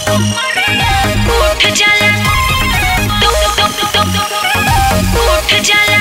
उठ जाला तुम तुम तुम उठ जाला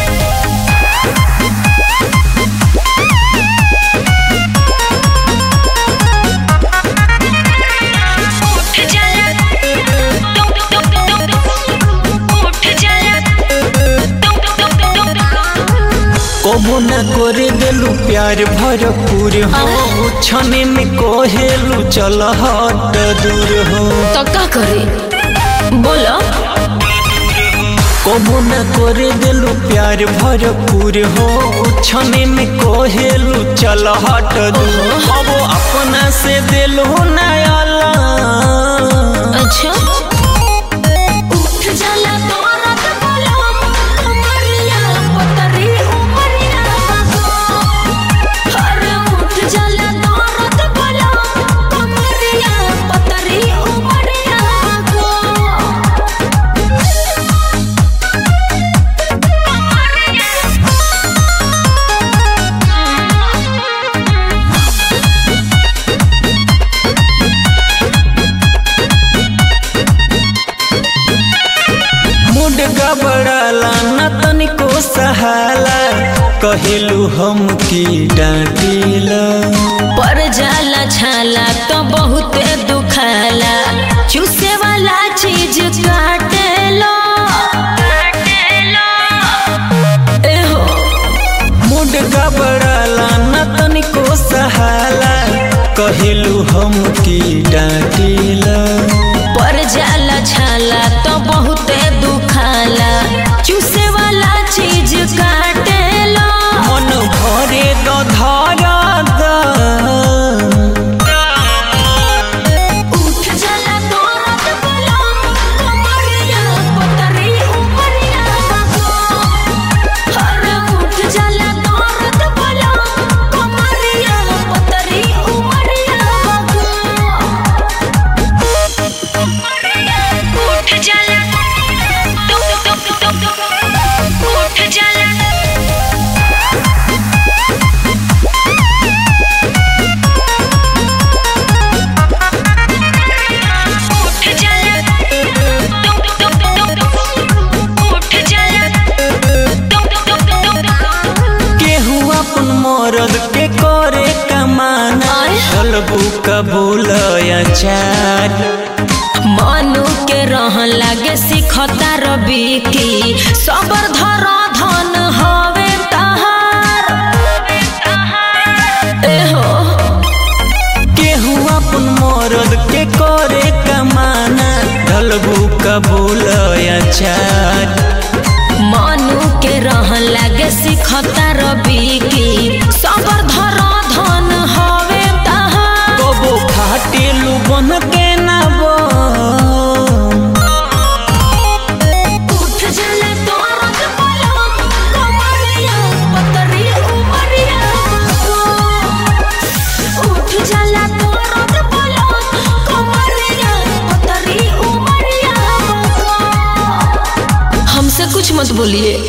उठ जाला तुम तुम तुम उठ जाला तुम तुम तुम कबो न करे देलू प्यार भरपूर हो छने में कोहेलू चल हट दूर हो तो का करे बोलो कबो न करे देलू प्यार भरपूर हो छने में कोहेलू चल हट दूर कबो अपना से देलू नयाला अच्छा उठ जाला तोरत बोलो कमरिया पतरी उमरिया हर उठ जाला तोरत बोलो कमरिया पतरी उमरिया को मुड गबड़ाला न तनिको सहाला कहिलू हम की डांटिला पर जाला छाला तो बहुत दुखाला चूसे वाला चीज काटे लो एहो मुड गबड़ाला न तनिको सहाला कहिलू हम की डांटिला पर जाला छाला तो बहुत दुखाला चूसे वाला चीज काटे लो मन भरे तो धारा दा उठ जाला तोरत बोलो कमरिया पतरी उमरिया को हर उठ जाला तोरत बोलो कमरिया पतरी उमरिया को उठ जाला तुम तुम तुम उठ जाला उठ जाला तुम तुम तुम उठ जाला तुम तुम तुम केहू अपन मरद के करे कमाना आय। चलबू कबूल चार मनु के रह लागे सिखता रवि की सबर धर धन हवे तहार एहो केहू अपन मरद के करे कमाना ढलबू कबूल चार मनु के रह लागे सिखता रवि की सबर धर धन हवे तहार कबो खाटेलू बन के नबो उठ जाला तोरत बोलो कमरिया पतरी उमरिया को उठ जाला तोरत बोलो कमरिया पतरी उमरिया को हमसे कुछ मत बोलिए